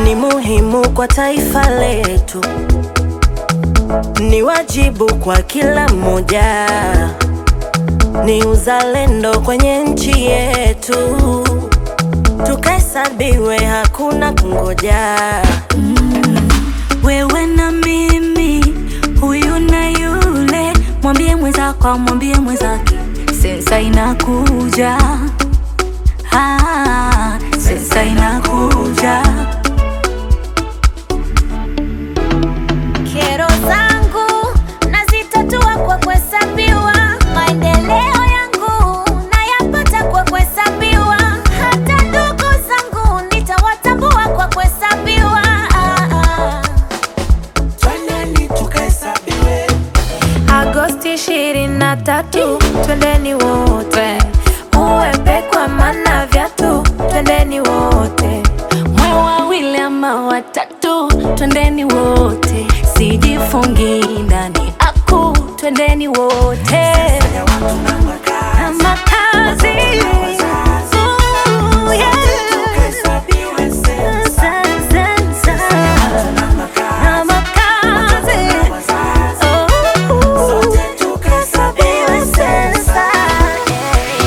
ni muhimu kwa taifa letu, ni wajibu kwa kila mmoja, ni uzalendo kwenye nchi yetu, tukahesabiwe, hakuna kungoja. wewe na mimi, huyu na yule, mwambie mwenzako, mwambie mwenzake, sensa inakuja, ah, sensa inakuja. Kero zangu nazitatua kwa kuhesabiwa, maendeleo yangu nayapata kwa kuhesabiwa, hata ndugu zangu nitawatambua kwa kuhesabiwa. Ah, ah. Agosti ishirini na tatu, twendeni wote, uwepe kwa mana vyatu, twendeni wote, mwe wawili ama watatu, twendeni wote, sijifungi ndani aku, twendeni wote na makazi Ooh, yeah. Sa- sa- sa. Na makazi Oh. Tukahesabiwe sensa, yeah.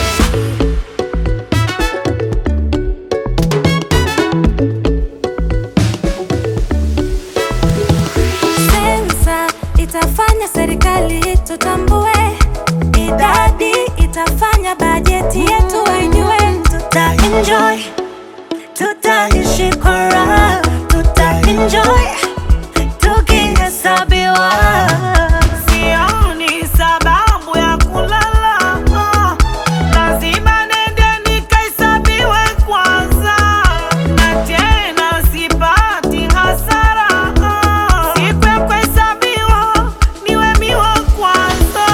Sensa itafanya serikali tutambue, idadi itafanya bajeti yetu wenyewe, tuta enjoy, tutaishi kwa raha, tuta enjoy tukihesabiwa. Sioni sababu ya kulala, ah, lazima nende nikahesabiwe kwanza, na tena sipati hasara. ah, siku ya kuhesabiwa niwe miwa kwanza.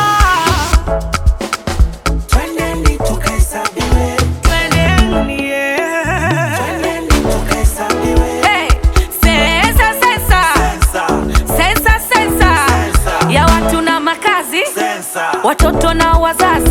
Twendeni, yeah. Hey, sensa, sensa. Sensa, sensa. ya watu na makazi, watoto na wazazi